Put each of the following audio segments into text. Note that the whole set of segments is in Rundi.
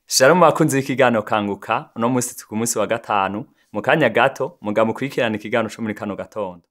Shalom bakunzi b'ikiganiro kanguka uno musi turi ku musi wa gatanu mu kanya gato muga mukurikirana ikiganiro co muri kano gatondo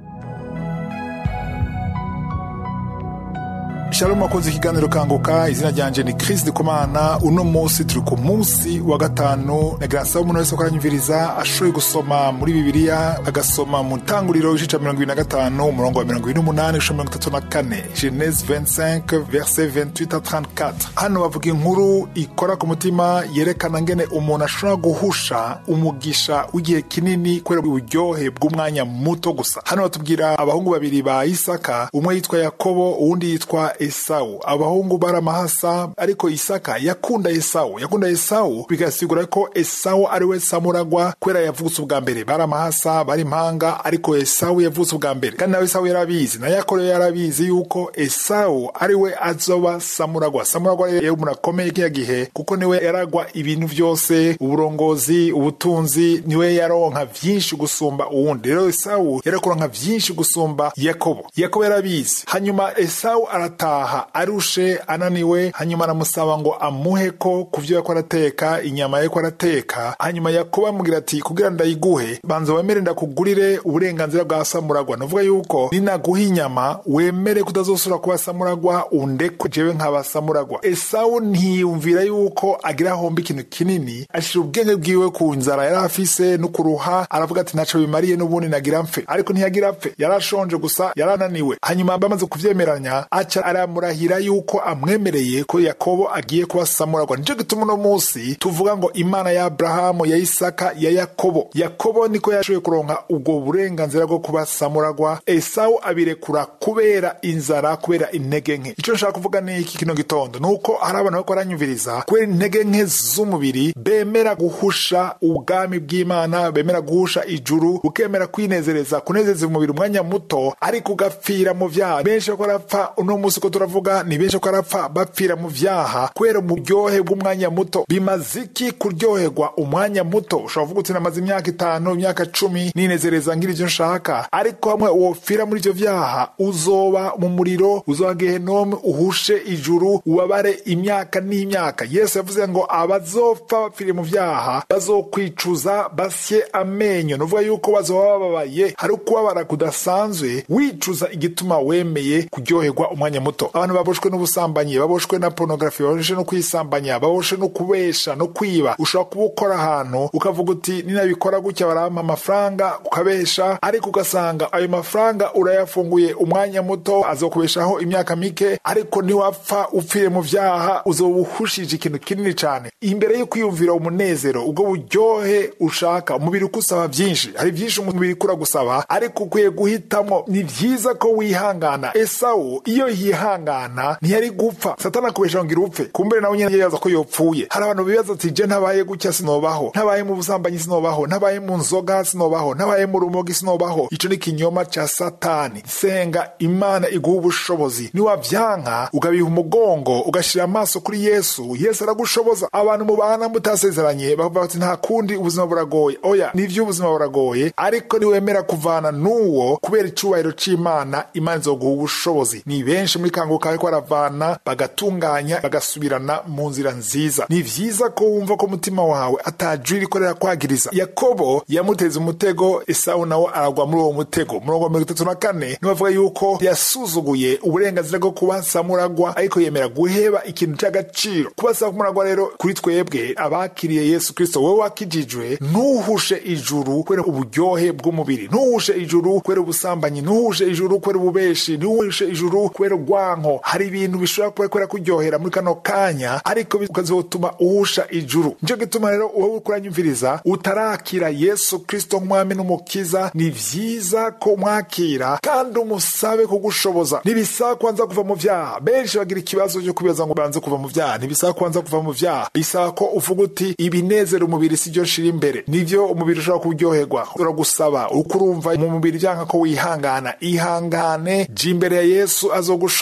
Shalom wakoze ikiganiro kanguka izina ryanje ni Chris Ndikumana uno musi turi ku musi wa gatanu nagira nsaba umuntu wese ko aranyumviriza ashoboye gusoma muri bibiliya agasoma mu ntanguriro igice ca mirongo ibiri na gatanu umurongo wa mirongo ibiri n'umunani gushika mirongo itatu na kane Genese 25 verset 28 à 34 hano bavuga inkuru ikora ku mutima yerekana ngene umuntu ashobora guhusha umugisha w'igihe kinini kubera uburyohe bw'umwanya muto gusa hano batubwira abahungu babiri ba Isaka umwe yitwa Yakobo uwundi yitwa Esawu abahungu bari amahasa ariko Isaka yakunda Esawu yakunda Esawu bigasigura ko Esawu ari we samuragwa kubera yavutse ubwa mbere bari amahasa bari impanga ariko Esawu yavutse ubwa mbere kandi nawe Esawu yarabizi na Yakobo yarabizi yuko Esawu ari we azoba samuragwa samuragwa rero umuntu akomeye kiya gihe kuko niwe yaragwa ibintu byose uburongozi ubutunzi niwe yaronka vyinshi gusumba uwundi rero Esawu yarakuronka vyinshi gusumba Yakobo Yakobo yarabizi hanyuma Esawu arata arataha arushe ananiwe hanyuma aramusaba ngo amuhe ko ku vyo yako arateka inyama yako arateka hanyuma yakobo amubwira ati kugira ndayiguhe banza wemere ndakugurire uburenganzira bwa samuragwa novuga yuko ninaguha inyama wemere kutazosubira kuba samuragwa undekwe jewe nkaba samuragwa esawu ntiyumvira yuko agira homba ikintu kinini ashira ubwenge bwiwe ku nzara yari afise no kuruha aravuga ati ntaco bimariye n'ubundi nagira mfe ariko ntiyagira apfe yarashonje gusa yarananiwe hanyuma bamaze kuvyemeranya aca aramurahira yuko amwemereye ko yakobo agiye kuba samuragwa nico gituma uno musi tuvuga ngo imana ya aburahamu ya isaka ya yakobo yakobo niko yashoboye kuronka ubwo burenganzira bwo kuba samuragwa esawu abirekura kubera inzara kubera intege nke ico nshaka kuvuga ni iki kino gitondo nuko hari abantu bariko baranyumviriza kubera intege nke z'umubiri bemera guhusha ubwami bw'imana bemera guhusha ijuru ukemera kwinezereza kunezeza umubiri umwanya muto ariko ugapfira mu vyaha benshi bako barapfa uno musi ko turavuga ni benshi ko arapfa bapfira mu vyaha kubera uburyohe bw'umwanya muto bimaze iki kuryoherwa umwanya muto ushobora kuvuga uti namaze imyaka itanu imyaka cumi ninezereza ngira ivyo nshaka ariko hamwe wopfira muri ivyo vyaha uzoba mu muriro uzoba gehenome uhushe ijuru ubabare imyaka n'imyaka yesu yavuze ngo abazopfa bapfiriye mu vyaha bazokwicuza basye amenyo nuvuga yuko bazoba bababaye hari ukubabara kudasanzwe wicuza igituma wemeye kuryoherwa umwanya muto abantu baboshwe n'ubusambanyi baboshwe na porunogarafi baboshwe no kwisambanya baboshwe no kubesha no kwiba ushobora kuba ukora ahantu ukavuga uti ninabikora gutya barampa amafaranga ukabesha ariko ugasanga ayo mafaranga urayafunguye umwanya muto azokubeshaho imyaka mike ariko niwapfa upfire mu vyaha uzoba uhushije ikintu kinini cane imbere yo kwiyumvira umunezero ubwo buryohe ushaka umubiri ukusaba vyinshi hari vyinshi umubiri kura gusaba ariko ukwiye guhitamwo ni vyiza ko wihangana esawu iyo yihangana ntiyari gupfa satani akubesha ngo irupfe kumbere nawe nyene yibaza ko yopfuye hari abantu bibaza ati je ntabaye gutya sinobaho ntabaye mu busambanyi sinobaho ntabaye mu nzoga sinobaho ntabaye mu rumogi sinobaho ico ni kinyoma ca satani senga imana iguha ubushobozi niwavyanka ugabiha umugongo ugashira amaso kuri yesu yesu aragushoboza abantu mubana mutasezeranye bavuga bati nta kundi ubuzima buragoye oya nivyo ubuzima buragoye ariko niwemera kuvana n'uwo kubera icubahiro c'imana imana izoguha ubushobozi ni benshi muri kanguka ariko baravana bagatunganya bagasubirana mu nzira nziza ni vyiza ko wumva ko umutima wawe atajwi rikorera kwagiriza yakobo yamuteze umutego esawu nawe aragwa muri uwo mutego murongo wa mirongo itatu na kane nibavuga yuko yasuzuguye uburenganzira bwo kuba samuragwa ariko yemera guheba ikintu c'agaciro kuba samuragwa rero kuri twebwe abakiriye yesu kristo wowe wakijijwe ntuhushe ijuru kubera uburyohe bw'umubiri ntuhushe ijuru kubera ubusambanyi ntuhushe ijuru kubera ububeshi ntuhushe ijuru kubera urwanko hari ibintu bishobora kuba kubera kuryohera muri kano kanya ariko bikazotuma uhusha ijuru nico gituma rero wowe uriko uranyumviriza utarakira yesu kristo nk'umwami n'umukiza ni vyiza ko mwakira kandi umusabe kugushoboza ntibisaba kwanza kuva mu vyaha benshi bagira ikibazo cyo kubibaza ngo banze kuva mu vyaha ntibisaba kwanza kuva mu vyaha bisaba ko uvuga uti ibinezera umubiri si byo nshira imbere nivyo umubiri ushobora kuryoherwa uragusaba uko urumva mu mubiri vyanka ko wihangana ihangane je imbere ya yesu azogushoboza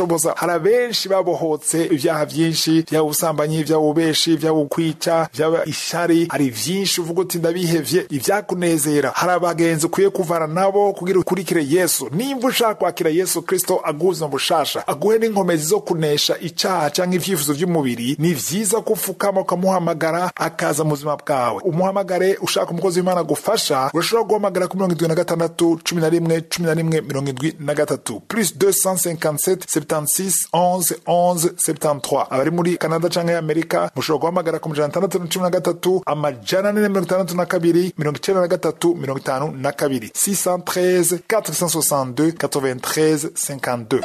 gusoboza hari abenshi babohotse ibyaha byinshi byaba ubusambanyi byaba ububeshi byaba ukwica byaba ishari hari vyinshi uvuga uti ndabihevye ivyakunezera hari abagenzi ukwiye kuvana nabo kugira ukurikire yesu nimba ushaka kwakira yesu kristo aguha ubuzima bushasha aguhe n'inkomezi zo kunesha icaha canke ivyifuzo vy'umubiri ni vyiza ko ufukama ukamuhamagara akaza mu buzima bwawe umuhamagare ushaka umukozi w'imana gufasha urashobora guhamagara ku mirongo indwi na gatandatu cumi na rimwe cumi na rimwe mirongo indwi na gatatu plus 257 76 11 11 73 abari muri canada canke amerika mushobora guhamagara ku majana atandatu na cumi na gatatu amajana ane na mirongo itandatu na kabiri mirongo icenda na gatatu mirongo itanu na kabiri 613 462 93 52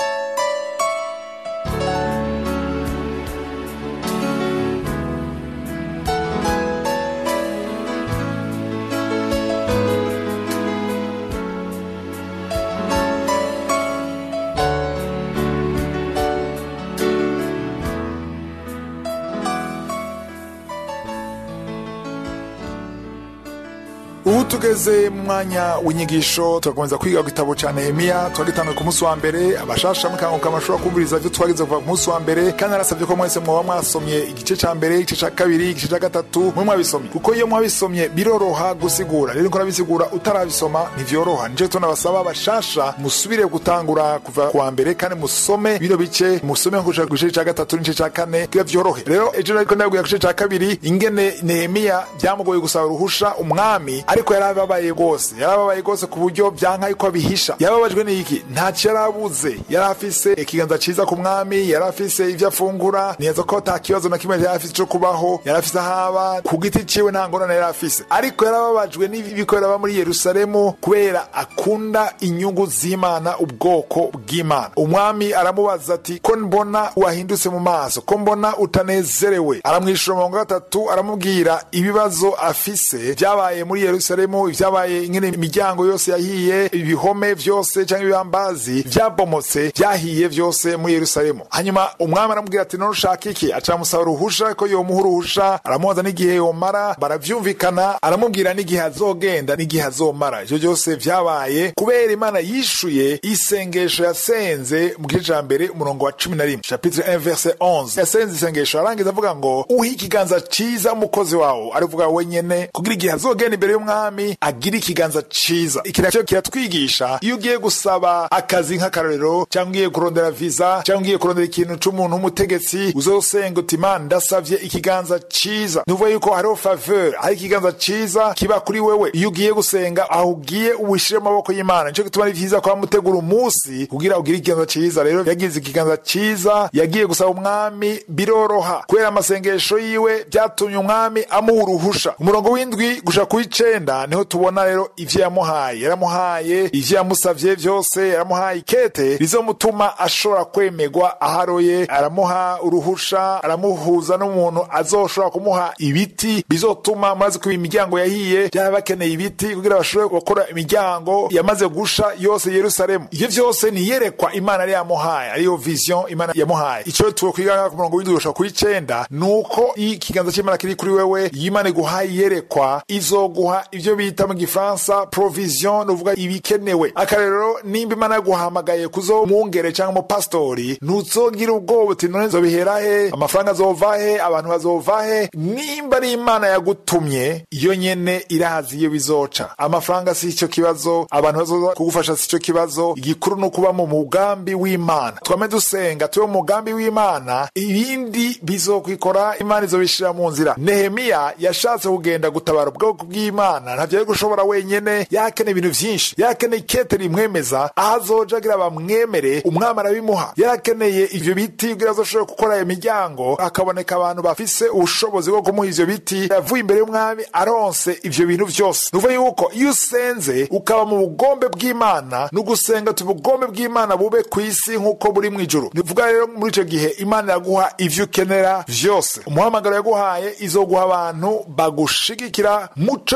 ubu tugeze mu mwanya w'inyigisho turakomeza kwiga ku gitabo cya nehemiya twagitanguye ku munsi wa mbere abashasha mukanguka amashuri kumviriza ibyo twageze kuva ku munsi wa mbere kandi narasabye ko mwese mwaba mwasomye igice cya mbere igice cya kabiri igice cya gatatu mwe mwabisomye kuko iyo mwabisomye biroroha gusigura rero ko nabisigura utarabisoma ntivyoroha nico tunabasaba abashasha musubire gutangura kuva ku wa mbere kandi musome bino bice musome nko ku gice cya gatatu n'igice cya kane kugira vyorohe rero ejo nariko ndabwira ku gice cya kabiri ingene nehemiya byamugoye gusaba uruhusha umwami ariko yarababaye rwose yarababaye rwose ku buryo byanka yuko abihisha yababajwe n'iki ntacyo yarabuze yari afise ikiganza ciza ku mwami yari afise ivyo afungura neza ko ata kibazo na kimwe yari afise co kubaho yari afise ahaba ku giti ciwe nta ngorane yari afise ariko yarababajwe n'ibiko biraba muri yerusalemu kubera akunda inyungu z'imana ubwoko bw'imana umwami aramubaza ati ko mbona wahindutse mu maso ko mbona utanezerewe aramwishura mirongo gatatu aramubwira ibibazo afise vyabaye muri yerusalemu ivyabaye ingene imiryango yose yahiye ibihome vyose canke ibibambazi vyabomotse vyahiye vyose muri yerusalemu hanyuma umwami aramubwira ati none ushaka iki acamusaba uruhusha ko yomuha uruhusha aramubaza n'igihe yomara baravyumvikana aramubwira n'igihe azogenda n'igihe azomara ivyo vyose vyabaye kubera imana yishuye isengesho yasenze mu gice ca mbere umurongo wa cumi na rimwe chapitre 1 verse 11 yasenze isengesho arangiza avuga ngo uhe ikiganza ciza umukozi wawo arivuga wenyene kugira igihe azogenda imbere y'umwami agira ikiganza ciza iki nacyo kiratwigisha iyo ugiye gusaba akazi nk'akarorero cyangwa ugiye kurondera visa cyangwa ugiye kurondera ikintu c'umuntu w'umutegetsi uzosenga uti imana ndasavye ikiganza ciza nuvuga yuko hariho faveur hari ikiganza ciza kiba kuri wewe iyo ugiye gusenga aho ugiye uwishire mu maboko y'imana nico gituma ari vyiza kuba mutegura umunsi kugira ugire ikiganza ciza rero yagize ikiganza ciza yagiye gusaba umwami biroroha kubera amasengesho yiwe byatumye umwami amuha uruhusha umurongo w'indwi gushika ku icenda niho tubona rero ivyo yamuhaye yaramuhaye ivyo yamusavye vyose yaramuhaye ikete rizomutuma ashobora kwemerwa aharoye aramuha uruhusha aramuhuza n'umuntu azoshobora kumuha ibiti bizotuma maze kuba imiryango yahiye byaba bakeneye ibiti kugira bashobore gukora imiryango yamaze gusha yose yerusalemu ivyo vyose niyerekwa imana yari yamuhaye ariyo vision imana yamuhaye ico tuwe kwiga ku murongo w'indwi gushika ku icenda nuko iyo ikiganza c'imana kiri kuri wewe iyo imana iguhaye iyerekwa izoguha ivyo bita mu gifaransa provision nuvuga ibikenewe akarero nimba imana yaguhamagaye kuzomwungere cyangwa umupasitori ntuzogira ubwoba uti none nzobihera he amafaranga azova he abantu bazova he nimba ari imana yagutumye iyo nyene irazi iyo bizoca amafaranga si ico kibazo abantu bazoza kugufasha si ico kibazo igikuru ni ukuba mu mugambi w'imana twame dusenga tube mu mugambi w'imana ibindi bizokwikora imana izobishira mu nzira nehemiya yashatse kugenda gutabara ubwoko bw'imana ntavyo ari gushobora wenyene yakeneye ibintu vyinshi yarakeneye ikete rimwemeza aho azoja agira bamwemere umwami arabimuha yarakeneye ivyo biti kugira azoshobore gukora iyo miryango hakaboneka abantu bafise ubushobozi bwo kumuha ivyo biti yavuye imbere y'umwami aronse ivyo bintu vyose nuvuga yuko iyo usenze ukaba mu bugombe bw'imana ni ugusenga tu ubugombe bw'imana bube ku isi nk'uko buri mu ijuru nivuga rero muri ico gihe imana iraguha ivyo ukenera vyose umuhamagaro yaguhaye izoguha abantu bagushigikira muco imana yaguhaye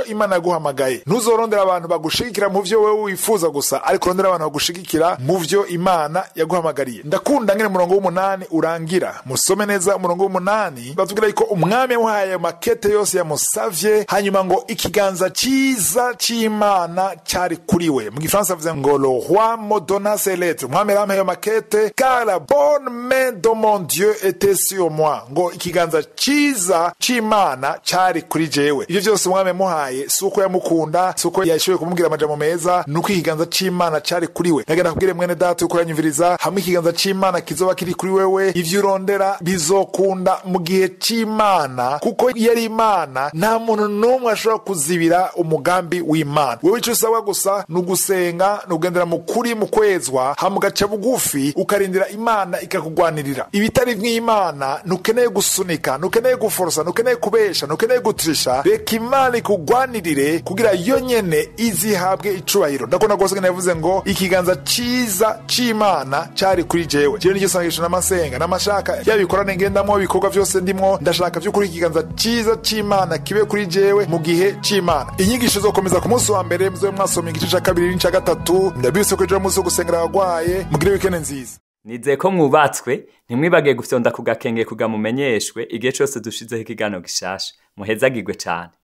yaguhamagaye ntuzorondera abantu bagushigikira mu vyo wewe wifuza gusa ariko urondera abantu bagushigikira mu vyo imana yaguhamagariye ndakunda ngene umurongo w'umunani urangira musome neza umurongo w'umunani batubwira yuko umwami yamuhaye ayo makete yose yamusavye hanyuma ngo ikiganza ciza c'imana cari kuri we mu gifaransa avuze ngo le roi me donna ses lettres umwami yarampaye ayo makete car la bonne main de mon dieu était sur moi ngo ikiganza ciza c'imana cari kuri jewe ivyo vyose umwami yamuhaye si uko yamukunda si uko yashoboye kumubwira amajambo meza ni uko ikiganza c'imana cari kuri we nagenda kubwire mwene data yuko uranyumviriza hamwe ikiganza c'imana kizoba kiri kuri wewe ivyo urondera bizokunda mu gihe c'imana kuko iyo ari imana nta muntu n'umwe ashobora kuzibira umugambi w'imana wewe ico usabwa gusa ni ugusenga ni ugendera mu kuri mu kwezwa hama ugaca bugufi ukarindira imana ikakugwanirira ibitari nk'imana ntukeneye gusunika ntukeneye guforosa ntukeneye kubesha ntukeneye gutirisha reka imana ikugwanirire kugira yo nyene izihabwe icubahiro ndakunda rwose ngene yavuze ngo ikiganza ciza c'imana cari kuri jewe jewe nicyo sangisho n'amasenga n'amashaka yabikorane ngendamwo ibikorwa vyose ndimwo ndashaka vy'ukuri ikiganza ciza c'imana kibe kuri jewe mu gihe c'imana inyigisho zokomeza ku munsi wa mbere muzobe mwasoma igice ca kabiri n'ica gatatu ndabise ko ejo ari umunsi wo gusengera abagwaye mugire wikende nziza nizeye ko mwubatswe ntimwibage gufyonda ku gakenge kugamumenyeshwe igihe cose dushizeho ikiganiro gishasha muhezagirwe cane